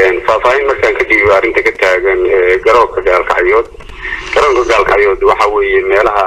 faahfaahin markaan ka dhiibo arrinta ka taagan garoonka gaalkacyood garoonka gaalkacyood waxa weeye meelaha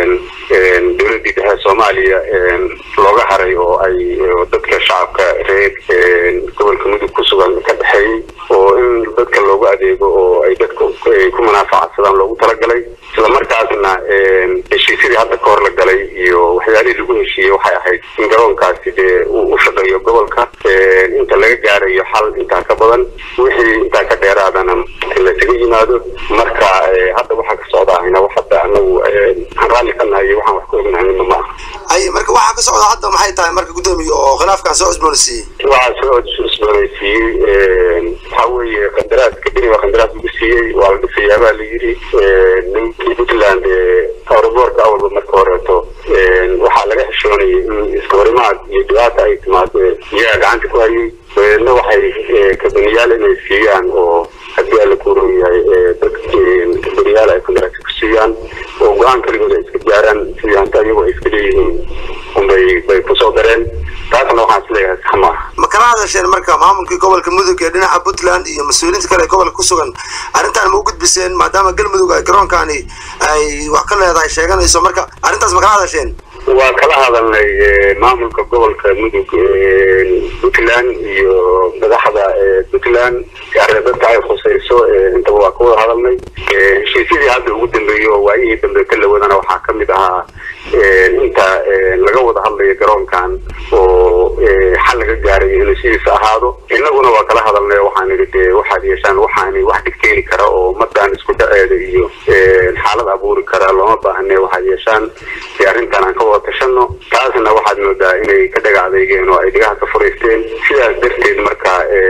dowladdii dhexe soomaaliya looga haray oo ay dadka shacabka reer gobolka mudug ku sugan ka dhexeeyey oo in dadka loogu adeego oo ay dadka ku munaafacadsadaan loogu talagalay isla markaasna heshiisyadii hadda ka hor la galay iyo waxyaalihii lagu heshiiyey waxay ahayd in garoonkaasi dee uu u shaqeeyo gobolka inta laga gaarayo xal intaa ka badan wixii intaa ka dheeraadana lasaga yimaado marka hadda waxaa ka socda ahina wax hadda anagu aan raalli ka nahay iyo waxaan wax ka ognahay midna ma aha ay marka waxaa ka socda hadda maxay tahay marka guddoomiye oo khilaafkan soo cusboonaysiiyey waxaa soo cusboonaysiiyey waxaa weeye qandaraaska beri baa qandaraas lagu siiyey waa la dhisayaa baa la yidhi ninkii puntland aeroboortka awalba marka horeeto waxaa laga xishoonayay in iska horimaad iyo dhibaata ay timaado iyaga gacanta ku hayay dabeedna waxay kabaniyaal inay siiyaan oo haddii alla kuuran yahay dad kabaniyaal ay qandaraas ku siiyaan oo go-aan kaligood ay iska gaaraan sidii hanta iyagoo ay iska leeyihiin unbay bay kusoo dareen taasna waxaan isleeyahay sax maaha ma kala hadasheen marka maamulkii gobolka mudug ee dhinaca puntland iyo mas-uuliyiinta kale ee gobolka ku sugan arrintan ma u gudbiseen maadaama galmudug ay garoonkani ay wax ka leedahay sheeganayso marka arrintaas ma kala hadasheen waa kala hadalnay maamulka gobolka mudug puntland iyo madaxda puntland dadka ay khusayso intaba waa ka wada hadalnay heshiisyadii hadda ugu dambeeyey oo waayihii dambe ka lawadana waxaa ka mid ahaa inta laga wada hadlayo garoonkan oo xal laga gaarayo inuu sidiisa ahaado innaguna waa kala hadalnay waxaan idhi dee waxaad yeeshaan waxaani wax dhigteeni kara oo ummadan isku dhaceeda iyo xaalad abuuri kara looma baahne waxaad yeeshaan dee arrintan aan ka wada tashano taasna waxaad moodaa inay ka dhaga adeygeen oo ay dhigaha ka furaysteen sidaas darteed marka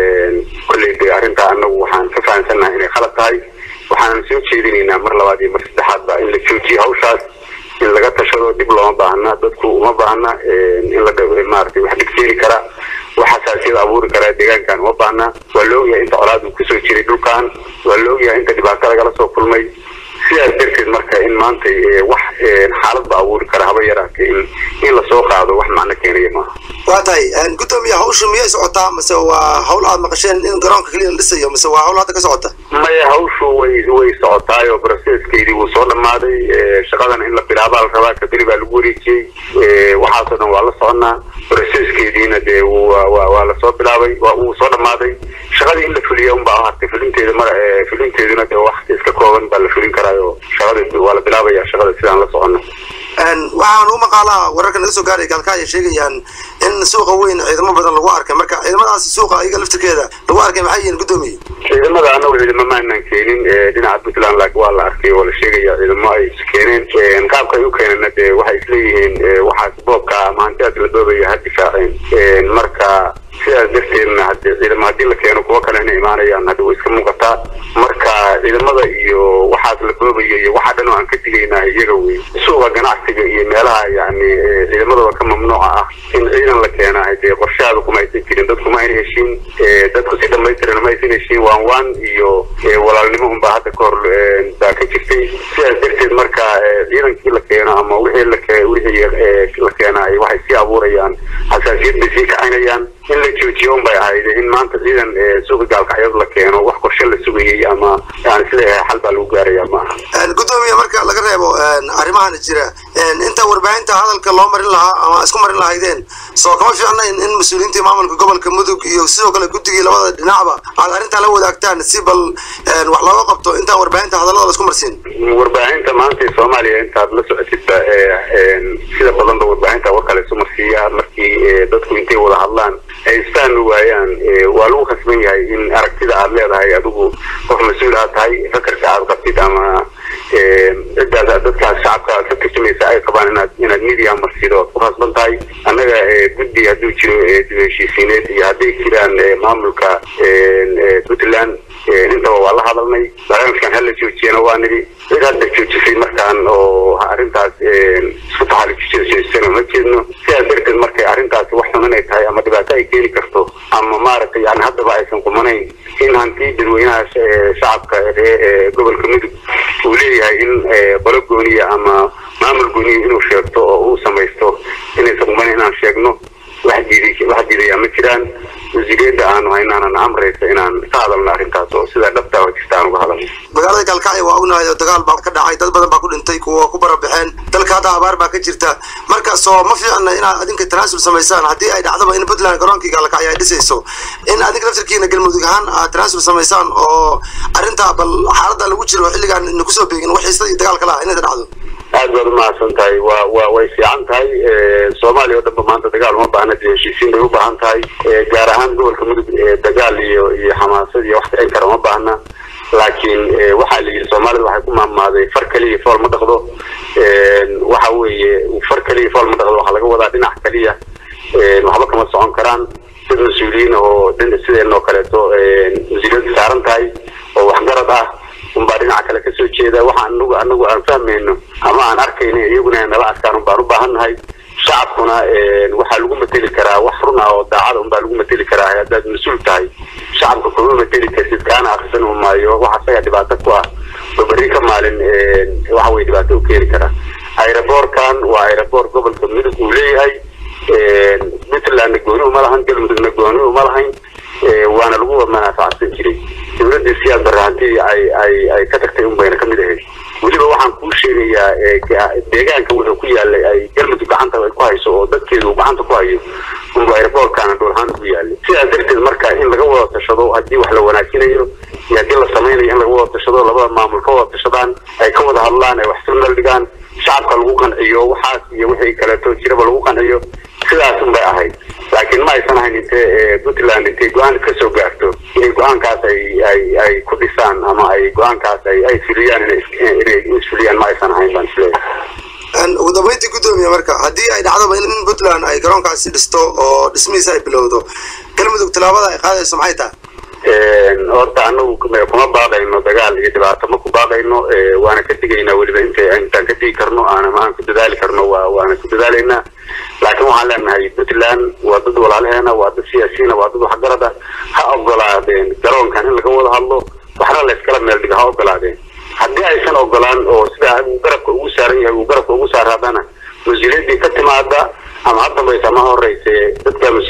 kolley dee arrintaa anagu waxaan ka fahamsannahay inay khalad tahay waxaan soo jeedinaynaa mar labaad iyo mar saddexaadba in la joojiyo hawshaas in laga tashado dib looma baahna dadku uma baahna in la maaragtay wax dhigseeni kara wax xasaasiyad abuuri kara deegaankan uma baahna waa la ogyahay inta colaadu kusoo jiray dhulkan waa la ogyahay inta dhibaato lagala soo kulmay sidaas darteed marka in maanta wax xaaladba abuuri kara haba yaraatee in in lasoo qaado wax macno keenaya maaha waa tahay guddoomiye hawshu miyay socotaa mase waa hawl aad maqasheen in garoonka keliya la dhisayo mise waa hawl hadda ka socota maya hawshu way way socotaay oo brocesskeedii wuu soo dhammaaday shaqadan in la bilaabaa la rabaa kaberi baa lagu wareejiyey waxaasoo dhan waa la soconaa brocesskeediina dee waa waa lasoo bilaabay wuu soo dhammaaday shaqadii in la fuliya unbaa hartay fulinteeda mar fulinteeduna dee wax iska kooban baa la fulin karaayo shaqada waa la bilaabaya shaqada sidaan la socono waxaan u maqaalaa wararka naga soo gaaray gaalkacyo sheegayaan in suuqa weyn ciidamo badan lagu arkay marka ciidamadaas suuqa iyaga laftirkeeda lagu arkay maxay yihiin guddoomiye ciidamada anagu ciidamo maanan keenin dhinaca puntland laakiin waa la arkay oo la sheegaya ciidamo ay keeneen qaabka ay u keenana dee waxay isleeyihiin waxaas boobka ama hantidaas la boobaya ha difaaceen marka sidaas darteedna hade ciidamo haddii la keeno kuwo kale inay imaanayaan hadda way iska muuqataa marka ciidamada iyo waxaas la boobaya iyo waxaa dhan oo aan ka digayna iyaga wey suuqa ganacsiga iyo meelaha yani ciidamadooda ka mamnuuca ah in ciidan la keena dee qorshahaada kuma aysan jirin dadku ma ayna heshiin dadku si dhamaystiran ma aysan heshiin waan waan iyo walaalnimo unbaa hadda ka hor baa ka jirtay sidaas darteed marka ciidankii la keeno ama wixii la wixii la keenaay waxay sii abuurayaan xasaasiyad bay sii kacinayaan in la joojiyo un bay ahayd in maanta ciidan suuqa gaalkacyad la keeno wax qorshe la sugayay ama aan isleeyahay xal baa lagu gaaraya ma aha guddoomiye marka laga reebo arrimahan jira inta warbaahinta hadalka loo marin lahaa ama isku marin lahaydeen soo kama fiicnayn in mas-uuliyiintii maamulka gobolka mudug iyo sidoo kale guddigii labada dhinacba aad arrintan la wadaagtaan si bal wax looga qabto intaan warbaahinta hadallada la isku marsiin warbaahinta maanta ee soomaaliya intaad la socotidba sida badanba warbaahinta war kale isu marsiiya markii dadku intay wada hadlaan ay isfahmi waayaan waa lagu khasban yahay in aragtida aad leedahay adigu qof mas-uul aad tahay fakarka aad qabtid ama ciddaas dadkaas shacabka aad ka turjumaysa ay qabaan inaad inaad media marsido oad ku khasban tahay annaga guddi hadduu jiro dib heshiisiineed iyo hadday jiraan maamulka puntland intaba waa la hadalnay barnaamijkan hala joojiyana waa nidhi cid hadda joojisay markaan oo arrintaas isku taxalujijeesana ma jeedno sidaas darteed markay arrintaasi wax xun inay tahay ama dhibaato ay keeni karto ama maaragtay yani haddaba aysan qumanayn in hanti dadweynaha shacabka ee gobolka mudug uu leeyahay in qolo gooniya ama maamul gooniya inuu sheegto oo uu samaysto inaysan qumanayn inaan sheegno wax diiday wax diidayaa ma jiraan wasiiriyadda aanu haynaanana amraysa inaan ka hadalno gaalkacyo waa ognahay oo dagaal baa ka dhacay dad badan baa ku dhintay kuwa ku barabaxeen dalka hadda abaar baa ka jirta marka soo ma fiicna inaad adinka tanaasul samaysaan haddii ay dhacdaba in puntland garoonkii gaalkacyo ay dhisayso in adinka laftarkiina galmudug ahaan aad tanaasul samaysaan oo arrinta bal xaaladda lagu jiro xilligaan ina kusoo beegin wax xiisada iyo dagaalka laha inayda dhacdo aad baad umahadsan tahay wa wa way fiican tahay soomaaliya oo dhanba maanta dagaal uma baahna dee heshiisiin bay u baahan tahay gaar ahaan gobolka mudug dagaal iyo iyo xamaasad iyo wax kicin kara uma baahna laakiin waxaa la yidhi soomaalida waxay ku maamaaday far keliya fool ma dhaqdo waxa weeye far keliya fool ma dhaqdo waxaa laga wadaa dhinac keliya waxba kama socon karaan dad mas-uuliyiin oo sideen oo kaleeto mas-uuliyadda saaran tahay oo waxgarad ah unbaa dhinaca kale kasoo jeeda waxa anagu anagu aan fahmayno ama aan arkayno iyaguna nala arkaan unbaan u baahannahay shacabkuna waxaa lagu mateli karaa wax run ah oo daacada unbaa lagu mateli karaa haddaad mas-uul tahay shacabka kuma mateli kartid kaana akrisan maayo wax asaga dhibaato ku ah oo berri ka maalin waxa weye dhibaato u keeni karaa aeroboorkan waa aeroboor gobolka mudug uu leeyahay puntlandna gooni uma lahan galmudugna gooni uma lahayn waana lagu manaafacsan jiray dowladii siyaad barre hantii ay ay ay ka tagtay un bayna kamid ahayd weliba waxaan kuu sheegayaa deegaanka wuxuu ku yaalay ay galmudug gacanta ay ku hayso oo dadkeedu uu gacanta ku hayo unba aeroboorkaana dhulhaan ku yaalay sidaas darteed marka in laga wada tashado haddii wax la wanaajinayo iyo haddii la samaynayo in laga wada tashado labada maamul ka wada tashadaan ay ka wada hadlaan ay wax sunal dhigaan shacabka lagu qanciyo waxaas iyo wixii kaleeto jiraba lagu qanciyo sidaas un bay ahayd laakiin ma aysan ahayn intee puntland intay go-aan ka soo gaarto inay go-aankaas ay ay ay ku dhisaan ama ay go-aankaas ay ay fuliyaan inay isfuliyaan ma aysan ahayn baan isleeyahay ugu dambeyntii guddoomiye marka haddii ay dhacdoba in puntland ay garoonkaasi dhisto oo dhismihiisa ay bilowdo galmudug tallaabada ay qaadayso maxay tahay horta anagu kuma baaqayno dagaal iyo dhibaato ma ku baaqayno waana ka digaynaa weliba inta intaan ka digi karno aan aan ku dadaali karno waa waana ku dadaalaynaa laakiin waxaan leenahay puntland waa dad walaalaheena waa dad siyaasiyiina waa dad waxgarada ha ogolaadeen garoonkan in laga wada hadlo waxna la iskala meel dhigo ha ogolaadeen haddii aysan ogolaan oo sidaa uu garabka ugu saaran yahay uu garabka ugu saaraadana mas-uuliyaddii ka timaada ama ha dambaysa ama horeyse dadka